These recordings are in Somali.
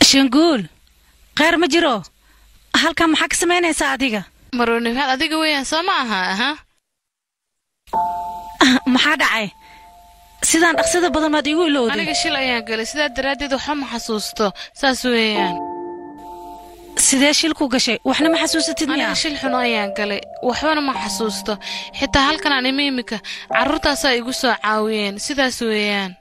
shanguul kheyr ma jiro halkan maxaa ka samaynaysaa adiga marwanifaad adiga weeyaan soo ma aha aha maxaa dhacay sidaan dhaqsida badan baad iigu ilowday aniga shil ayaan galay sidaa daraaddeed waxba ma xasuusto saas weeyaan sidee shilku gashay waxna ma xasuusatid aniga miya shil xuno ayaan galay waxbana ma xasuusto xitaa halkan aan imi imika carruurtaasaa igu soo caawiyeen sidaas weeyaan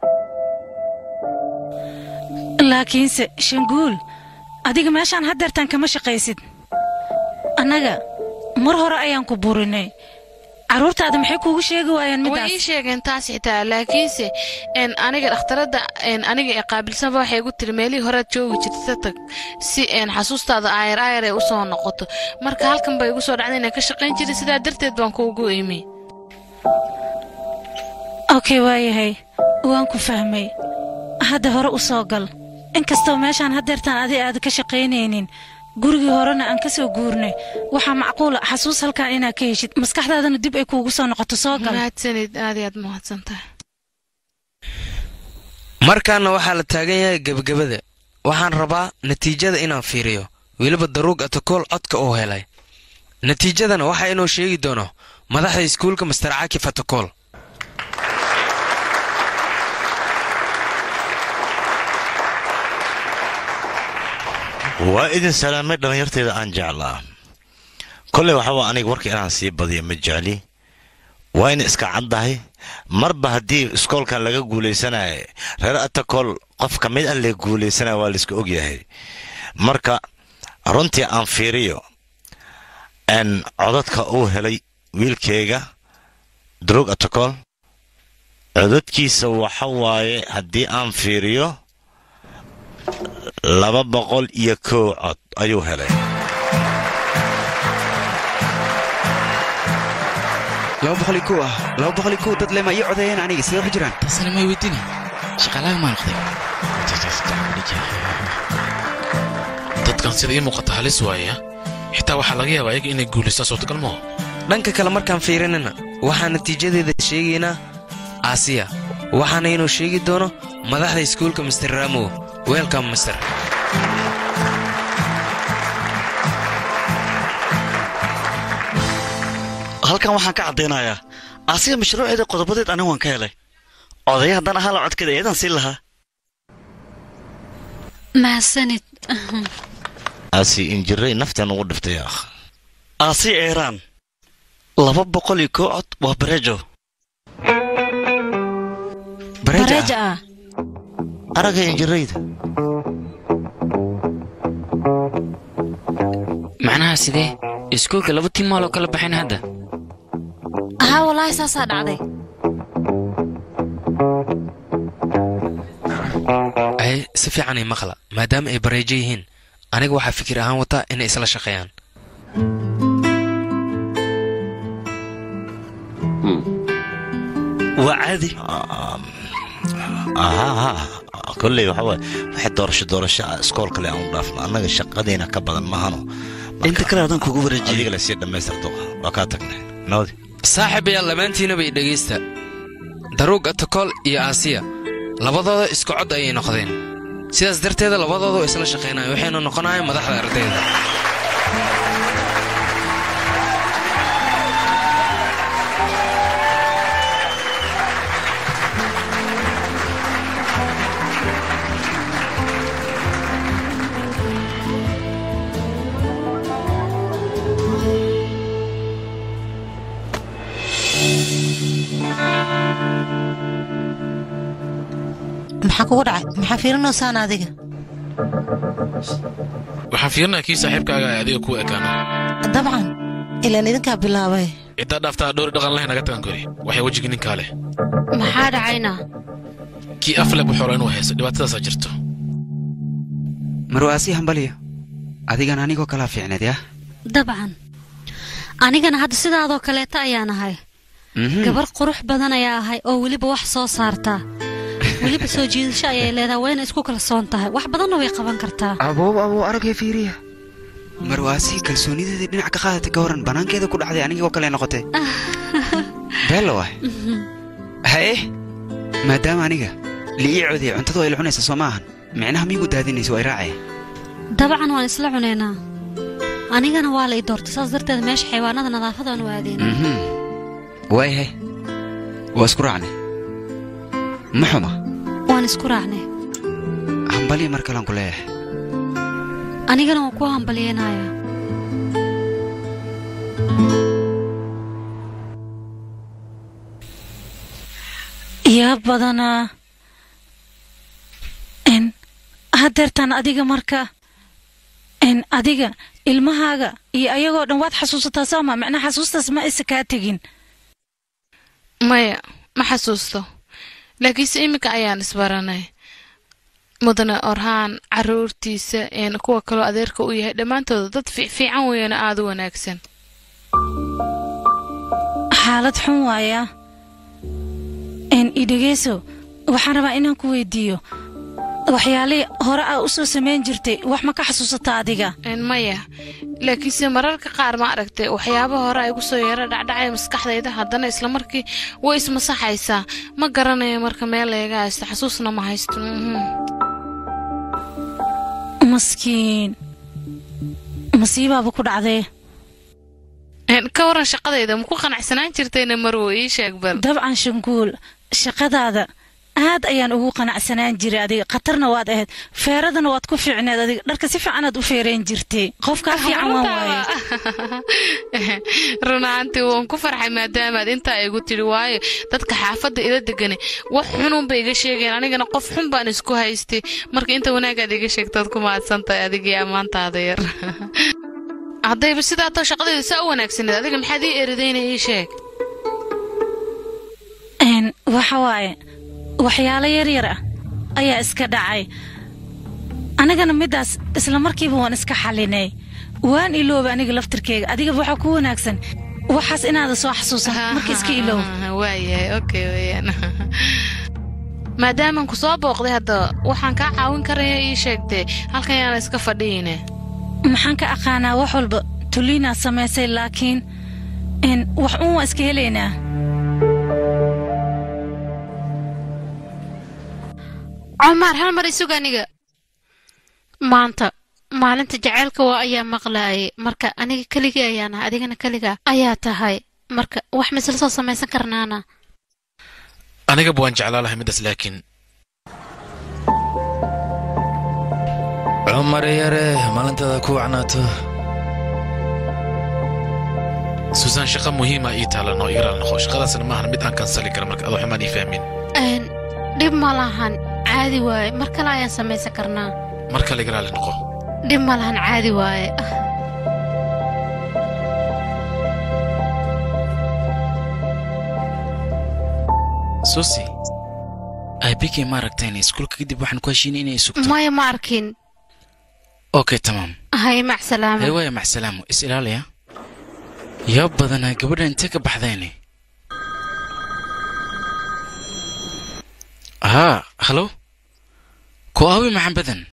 laakiinse shanguul adiga meeshaan haddeertaan kama shaqaysid annaga mar hore ayaan ku burinay carruurtaada maxay kuugu sheegi waayeen way middaas ii sheegeen taas xitaa laakiinse n aniga dhakhtaradda n aniga ee qaabilsanba waxay igu tiri meelihii horead joogi jirta tag si n xasuustaada aayar aayar ay u soo noqoto marka halkan bay igu soo dhacday inaan ka shaqayn jiray sidaa darteed baan kuugu imi okey waayahay waan ku fahmay hadda hore u soo gal inkastoo meeshaan haddeertaan adi aad ka shaqaynaynin gurigii horena aan ka soo guurnay waxaa macquula xasuus halkan inaad ka heshid maskaxdaadana dib ay kuugu soo noqoto soo gal mahadsanid aad iyo aad mahadsan tahay markaana waxaa la taagan yahay gebagabada waxaan rabaa natiijada inaan fiiriyo weliba daruug atakool codka uu helay natiijadana waxaa inoo sheegi doono madaxda iskuulka master cakif atakool waa idin salaamay dhallinyarteeda aan jeclaa kolley waxaba aniga warka inaan sii badiyo ma jecli waa ina iska caddahay marba haddii iskoolkan laga guulaysanaya reer atakool qof ka mid an la guulaysanaya waa layska ogyahay marka runtii aan fiiriyo n codadka uu helay wiilkeyga drog atakool codadkiisa waxa waaye haddii aan fiiriyo laba boqol iyo kow cod ayuu helay laba boqol iyo kow ah laba boqol iyo kow dad lema ii codeeyeen aniga sidee waxu jiraan taasina may weydiina shaqaalaaga maa noqday dadkan sida ii muuqata halis waaya xitaa waxaa laga yaabaa iyaga inay guulaystaan suurtagal maho dhanka kale markaan fiirinana waxaa natiijadeeda sheegaynaa aasiya waxaana inuu sheegi doono madaxda iskuulka master ramow welcome master halkan waxaan ka caddaynayaa asiga mashruuceeda qodobadeed aniga waan ka helay odaya haddaan ahaa la codkeeda eedaan siin lahaa mahadsanid aasi injiray naftan ugu dhiftay akh aasi eeraan laba boqol iyo kow cod waa barejo bareja ah aragga injirayda macnaha sidee iskuulka laba tiim maaloo kala baxayn hadda haa walaahi saasaa dhacday ay si fiicanay maqla maadaama ay bareejo yihiin aniga waxaa fikir ahaan wataa inay isla shaqeeyaan waa caadi aha kolley waxa waaye waxay doorasho doorasho ah iskool kale aan u dhaafno annaga shaqadayna ka badan mahano inta kale haddaan kugu wareejiyey adiga la sii dhammaystirto waa kaa tagnay nabadi saaxiibayaal dhammaantiinaba i dhegaysta daruug atakool iyo aasiya labadooda isku cod ayay noqdeen sidaas darteeda labadooda oo isla shaqaynaya waxaynu noqonayaan madaxda ardayda maxaa kugu dhacay maxaa fiirinoosaan adiga waxaan fiirinaa kii saaxiibkaaga ay adiga ku ekaano dabcan ilaan idinkaa bilaabay ciddaa dhaaftaa dhowri dhaqan leh naga tagan kori waxay wejigii ninkaa leh maxaa dhacayna kii afle buxoora inuu haysto dhibaatadaasaa jirto marwaasi hambaliyo adigan anigoo kalaa fiicneed yah dabcan anigana hadda sidaadoo kaleeta ayaan ahay gabar qurux badan ayaa ahay oo weliba wax soo saartaa weliba soo jiidasho ayay leedahay wayna isku kalsoon tahay wax badanna way qaban kartaa aboob aboo aragay fiiriya marwaasi kalsoonideedii dhinac ka qaadatay ka waran bannaankeeda ku dhacday anigoo kale noqotay beella waay haye maadaama aniga liii coodaya cuntada way la cunaysa soo maahan micnaha miyugu daadinaysa way raacaya dabcan waan isla cunaynaa anigana waa la ii doortay saas darteed meesha xayawaanada nadaafadaan u aadayna mhm waayahay waa isku raacnay ma xuma waan isku raacnay hambaliya mar kalean ku leeyahay anigana waan ku hambalyeynayaa yaa badanaa n haddeertaan adiga marka n adiga ilmahaaga iyo ayagoo dhan waad xasuusataa sooma macnaa xasuustaas ma isa kaa tegin maya ma xasuusto laakiinse iminka ayaan isbaranay mudane orhaan caruurtiisa een kuwa kaloo adeerka u yahay dhammaantooda dad fiican weeyana aada u wanaagsan xaalad xun waaya n idhegeyso waxaan rabaa inaan ku weydiiyo waxyaalihii hore aa u soo samayn jirtay wax ma ka xasuusataa adiga Een, maya laakiinse mararka qaar ma aragtay waxyaaba hore ay kusoo yara dhacdhacaya maskaxdayda haddana isla markii way ismasaxaysaa ma garanayo marka meel layga haysto xasuusna ma haysto mhm. maskiin masiibaaba ku dhacdee Een, ka waran shaqadayda ma ku qanacsanaan jirtayna marwo ii sheeg bal dabcan shanguul shaqadaada aad ayaan ugu qanacsanaan jiray adiga khatarna waad ahayd feeradana waad ku fiicneed adiga dharka si fiicanaad u feereen jirtay qofkaa fiican waan waaye run ahaantii waan ku farxay maadaamaad intaa igu tidhi waayo dadka xaafadda ila degani wax xununba iga sheegeen anigana qof xun baan isku haystay marka inta wanaagaad iga sheegtaad ku mahadsantahay adigii ammaantaada yar haddayba sidaa too shaqadayda saa u wanaagsaneed adiga maxaad ii eridayna ii sheeg n waxa waaye waxyaalo yaryar ah ayaa iska dhacay anigana middaas isla markiiba waan iska xalinay waan ilooba aniga laftirkeyga adigaba waxaa ku wanaagsan waxaas inaada soo xasuusan marka iska iloow waayahay okay weeyaan maadaamaan ku soo booqday hadda waxaan kaa caawin karaya ii sheegtee halkan yaana iska fadhiyine maxaan ka aqaanaa wax walba tuliinaad samaysay laakiin n wax uun waa iska helaynaa cumar hal mar isug aniga maanta maalinta jaceylka waa ayaa maqlaayay marka aniga keligii ayaan ahay adigana keligaa ayaa tahay marka wax misla soo samaysan karnaana anigaba waan jeclaa lahay middaas laakiin cumar yare maalintaada ku wacnaato suusaan shaqa muhiima ii taalan oo igaraal noqo shaqadaasna maahan mid aan kansali kara marka adoo xumaan ii fahmin Een, dhib ma lahan caadi waaye mar kale ayaan samaysan karnaa mar kale igaraali noqo dhib ma lahan caadi waaye susi aabikii ma aragteen iskuulka kadib waxaan ku heshiinay inay sugto maya ma arkin okay tamaam hay mac salaama hay waaya maxsalaamu is ilaaliya yaa badanaa gabadha intee ka baxdayne haa halo ko aawi maxan badan